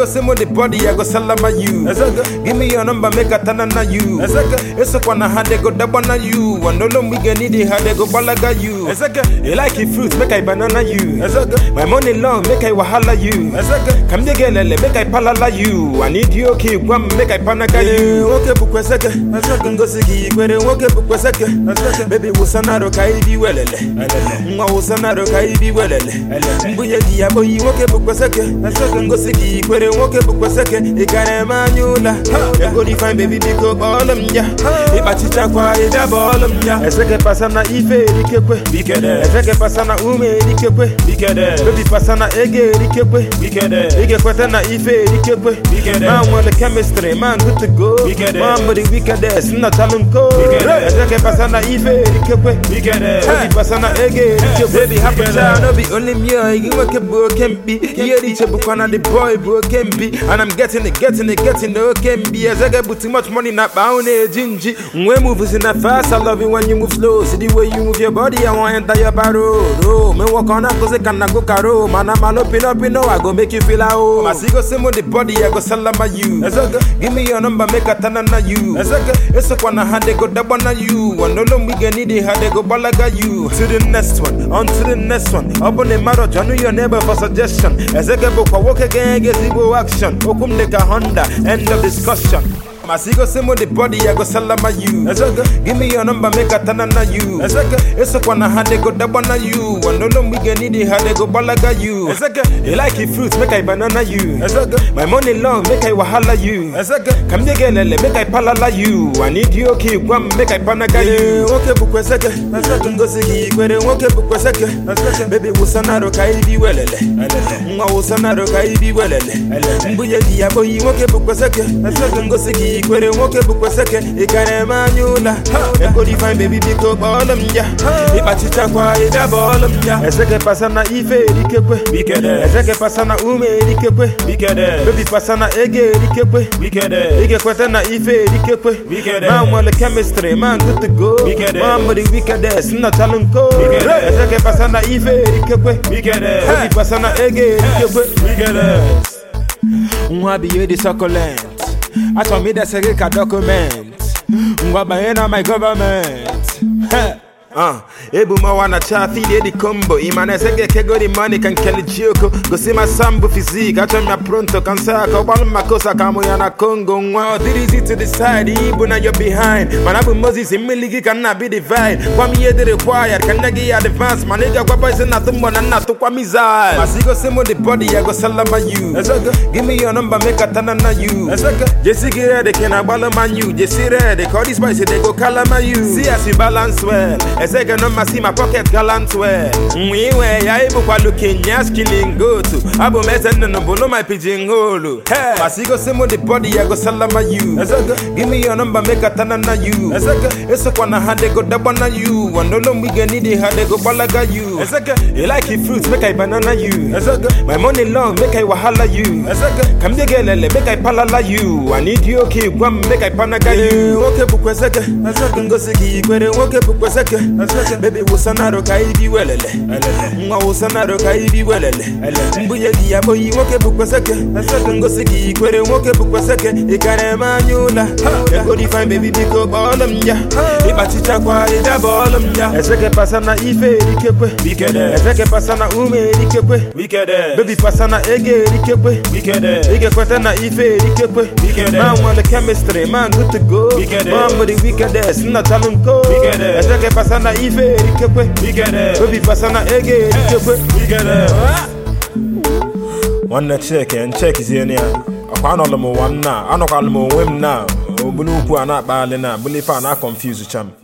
go say mo the body, I go salama you. Give me your number, make a tanana you. Eso kwana ha they go dabana you. And no we get need it, how they go balaga you. You like it fruit, make I banana you. My money long, make I wahala you. Come the girl, make I palala you. I need you, okay, one make I panaga you. nwoke bụkwa seke ngosi gị ikwere nwoke bụkwa seke bebi wụsanaro ka ibi welele nwa wụsanaro ka ibi welele mbunye gị ya kpoyi nwoke bụkwa seke ngosi gị ikwere nwoke bụkwa seke ị gara eme anya ụla egorifin bebi biko kpọọlụ m ya ịkpachichakwa ịbịa bọọlụ m ya eseke pasa na ife erikekwe eseke pasa na ume erikekwe bebi pasa na ego erikekwe ị ga-ekweta na ife erikekwe ma nwere chemistry man good to go man bụ the wickedest nnọchalụ nko eseke pasa na ife erikekwe bebi pasa na ego erikekwe Baby, happy child, no be only me. I give a kebu kempi. Here the chebukwana the boy bro kempi. And I'm getting it, getting it, getting it, kempi. As I get too much money, not bound a gingy. When moves in that fast, I love it when you move slow. See the way you move your body, I want enter your barrel. Oh, me walk on up cause I can go caro. Man, I'm an open up, you know, I go make you feel like oh. I see go same with the body, I go salama you. Give me your number, make a tanana you. It's a one hand they go dabana you. And no we get need it, how they go balaga you. To the next one, on to the next one. Up on the marriage, I know your neighbor for suggestion. As I get book, walk again, get zero action. Okum like a Honda, end of discussion. Masigo semo the body, I go salama you. Give me your number, make a tanana you. It's a kwana how they go dabana you. And no we get need it, how they go balaga you. You like it fruits, make I banana you. My money long, make I wahala you. Come the girl, make I palala you. I need you, okay, one, make I panaga Ee, you. nwoke bụkwa seke ngosi gị ikwere nwoke bụkwa seke bebi wụsanaro ka ibi welele nwa wụsanaro ka ibi welele mbunye gị ya kpoyi nwoke bụkwa seke ngosi gị ikwere nwoke bụkwa seke ị gara eme anya ụla egorifin bebi biko kpọọlụ m ya ịkpachichakwa ịbịa bọọlụ m ya eseke pasa na ife erikekwe eseke pasa na ume erikekwe bebi pasa na ego erikekwe ị ga-ekweta na ife erikekwe ma nwere chemistry man good to go man bụ the wickedest nnọchalụ nko eseke pasa na ife erikekwe bebi pasa na ego erikekwe nwa biye dị succulent achọrọ m idese gị ka document ngwa banye na my government Heh. Uh, ebu mawa na chafi dey the combo imana sege kego the money kan kele chioko go see my sambu physique acho mia pronto kan sa ka balu makosa kamo ya na Congo nwa dirizi to the side ibu na you're behind man abu Moses imiligi kan na be divine kwa mi yede required kan nagi advance man nigga kwa boys na tumbo na na to kwa mizal masigo semo the body I go salama you give me your number make a tanana you Jesse get ready can I ball man you Jesse ready call this boy say they go calama you see as you balance well Ezeke no ma see my pocket gallant well Mwiwe ya ibu kwa looking ya skilling go to Abo mese no bolo my pigeon hole Hey Masigo semo the body I go salama you Give me your number make a tanana you Eso kwa na hande go dabana you And no we get need it how they go balaga you You like it fruits make I banana you My money long make I wahala you Come the girl make I palala you I need you okay one make I panaga Ee, you nwoke bụkwa seke ngosi gị ikwere nwoke bụkwa seke bebi wụsanaro ka ibi welele nwa wụsanaro ka ibi welele mbunye gị ya kpoyi nwoke bụkwa seke ngosi gị ikwere nwoke bụkwa seke ị gara eme anya ụla egorifin bebi biko kpọọlụ m ya ịkpachichakwa ịbịa bọọlụ m ya eseke pasa na ife erikekwe eseke pasa na ume erikekwe bebi pasa na ego erikekwe ị ga-ekweta na ife erikekwe ma nwere chemistry man good to go man bụ the wickedest nnọchalụ nko eseke pasa na ife erikekwe bebi pasa na ego erikekwe nwanne chike nchekizie ya ọkwa anọlụ m ụwa m na anọkwalụ m onwe m na obulu ukwu a na-akpaghalị na bụlife a na-akọnfuz cham